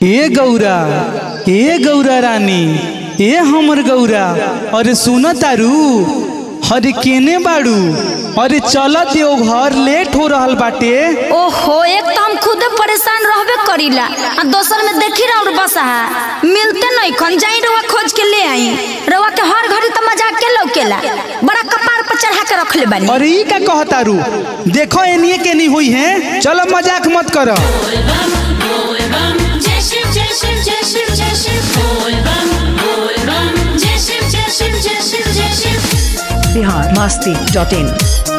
ए गौरा ए गौरा रानी ए हमर गौरा अरे सुन तारू अरे केने बाड़ू अरे चलत यो घर लेट हो रहल बाटे ओहो एक तो हम खुदे परेशान रहबे करीला आ दोसर में देखी रहा और बसा मिलते नहीं खन जाई रवा खोज के ले आई रवा के हर घड़ी तो मजाक के लौकेला बड़ा कपार पर चढ़ा के रखले बानी अरे ई का कहतारू देखो एनिए के नहीं हुई है चलो मजाक मत करो जय शिव जय शिव जय शिव जय शिव बोल बम बोल बम जय शिव जय शिव जय शिव जय शिव बिहार मस्ती डॉट इन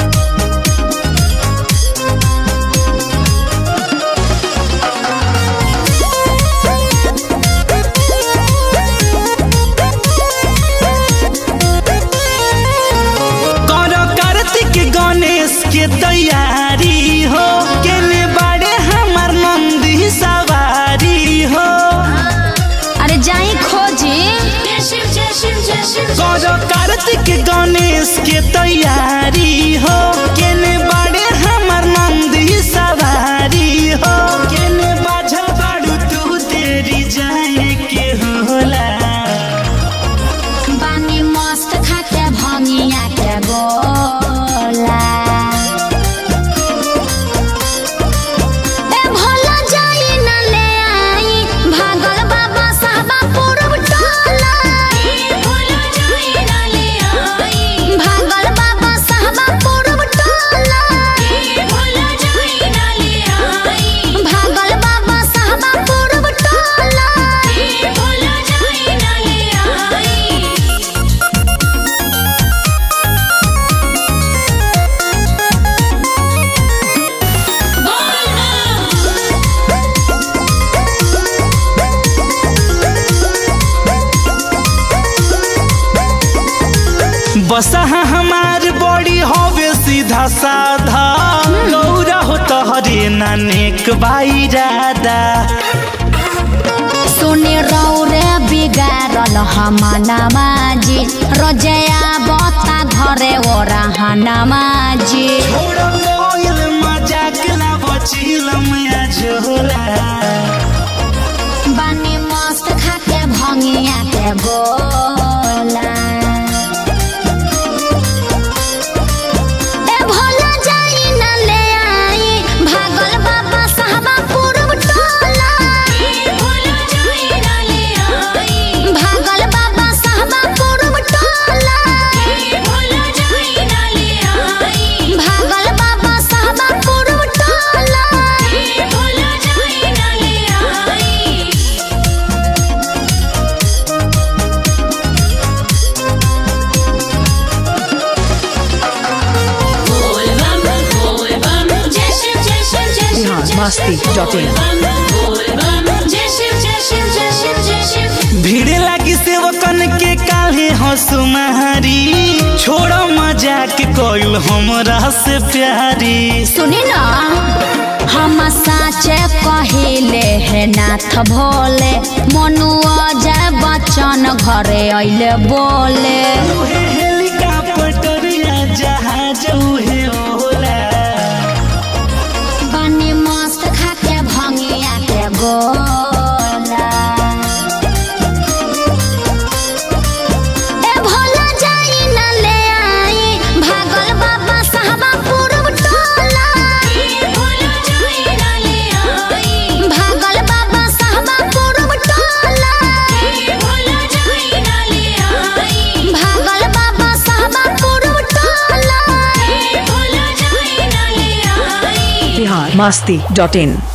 करो कार्तिक गणेश के तैयारी हो केने बाड़े हमार नंदी सवारी हो अरे जाई खोजी जय शिव जय शिव जय शिव करो कार्तिक गणेश के तैयारी हो केने बाड़े हमार नंदी सवारी हो केने बाझल बाड़ू तू तेरी जाए के होला बानी मस्त खाके भंगिया के गोला ए भोला जाई न ले आई भागल बाबा साहबा पूरब टोला भोला जाई ना ले आई भागल बाबा साहबा पूरब टोला भोला जाई ना ले आई भागल बाबा साहबा पूरब टोला भोला जाई ना ले आई बोल बम बसा हमार बड़ी होवे सीधा साधा गौरा हो तहरे नानेक बाई राधा सुने रौरे बिगारल हमानामा जी रजया बता घरे ओरा हनामा जी छोड़ कोयल मजाक ला बचिलम या झोला बानी मस्त खाके भंगिया के गोला ए भोला जाई न ले आई भागल बाबा साहबा पूरब टोला भोला जाई ना ले आई भागल बाबा साहबा पूरब टोला भोला जाई ना ले आई भागल बाबा साहबा पूरब टोला भोला जाई ना ले आई बोल बम बोल बम जय शिव जय शिव जय शिव बिहार जय मस्ती शिव। डॉट इन बोल बम बोल बम जय शिव जय शिव जय शिव जय शिव भीड़ लागी सेवकन के काहे हंसुमारी छोड़ मजाक कोयल हमरा से प्यारी सुनी ना हम साचे कहिले हे नाथ भोले मनुआ जय बच्चन घरे अइले बोले उहे हेलीकॉप्टर या जहाज उहे होला बनी मस्त खाके भंगिया के गोला ए भोला जाई न ले आई भागल बाबा साहबा पूरब टोला भोला जाई ना ले आई भागल बाबा साहबा पूरब टोला भोला जाई ना ले आई भागल बाबा साहबा पूरब टोला भोला जाई ना ले आई बिहार मस्ती डॉट इन